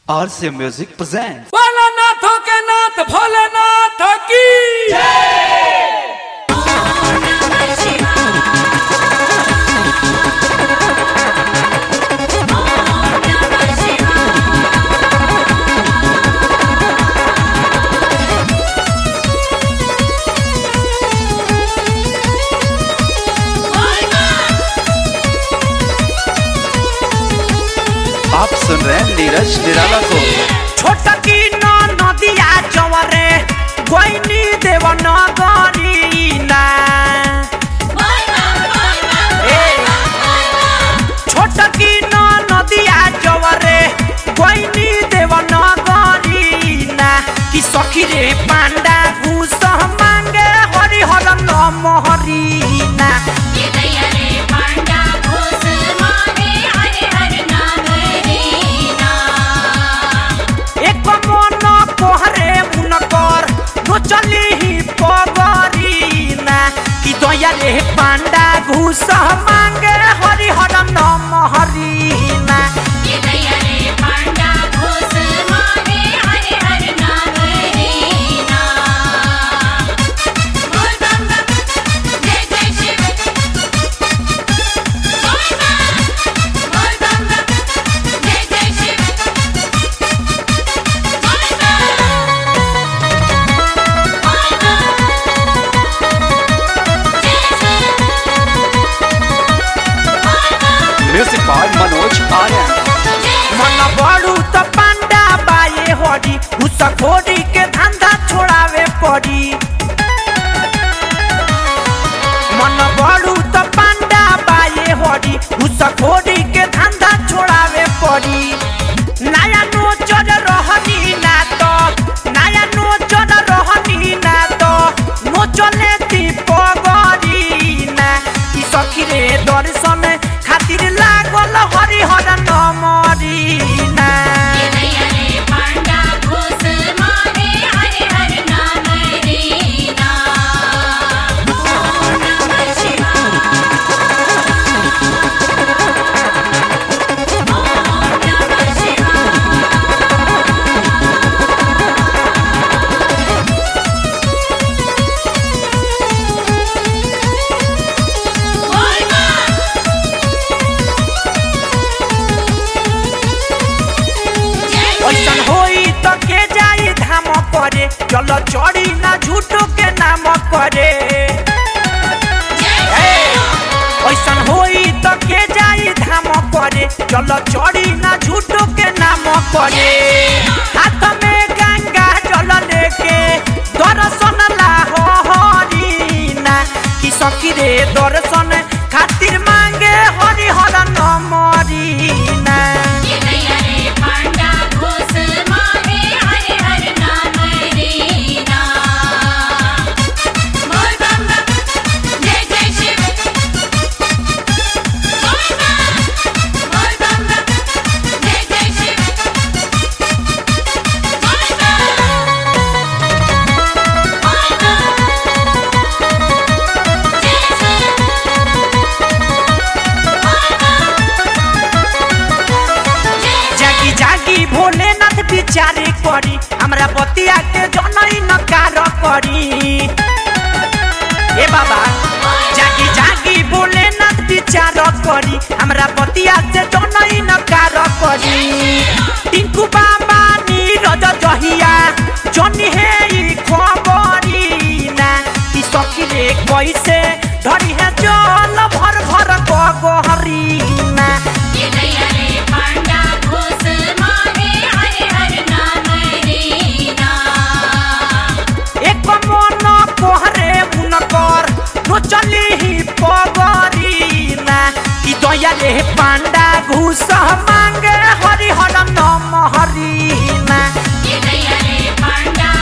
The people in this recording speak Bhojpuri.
RC Music presents. भोलानाथों के नाथ भोलेनाथ की आप सुन रहे हैं नीरज निराला को छोटकी न नदिया चवरे गोइनी देव नगरीना छोटकी न नदिया चवरे गोइनी देव नगरीना कि सखी रे पांडा घूस मांगे हरि हर नम हरीना एक मन कोहरे मुनकर नचली ही पगरीना कि दया रे पांडा घूस मांगे हरि हर नम हरीना म्यूजिक बाय मनोज आर्यन मन बड़ू तो पांडा बाए हरी उस खोरी के धंधा छोड़ावे पड़ी मन बड़ू तो पांडा बाए हरी उस खोरी के धंधा छोड़ावे पड़ी नया नोचर रहनी ना तो नया नोचर रहनी ना तो नोचले ती पगरी ना ई सखी रे दर्शन खातिर लागल हरि हर नमरी ना ऐसन होई तो के जाई धाम करे चलो चढ़ी ना झूठो के नाम करे ए, ऐसन होई तो के जाई धाम करे चलो चढ़ी ना झूठो के नाम करे हाथ में गंगा जल लेके दर्शन ला हो हरीना कि सखी रे दर्शन खातिर मांगे हरि हर नमरीना जागी जागी भोलेनाथ विचारे करी हमरा बतिया के जनई नकार करी ए बाबा जागी जागी भोलेनाथ विचार करी हमरा बतिया से जनई नकार करी टिंकू बाबा नीरज जहिया जनी हे ई खबरी ना कि सखी रे कैसे धरी है जल भर भर गहरी ना एक मन कोहरे मुनकर नचली ही पगरीना कि दया रे पांडा घूस मांगे हरि हर नम हरीना पांडा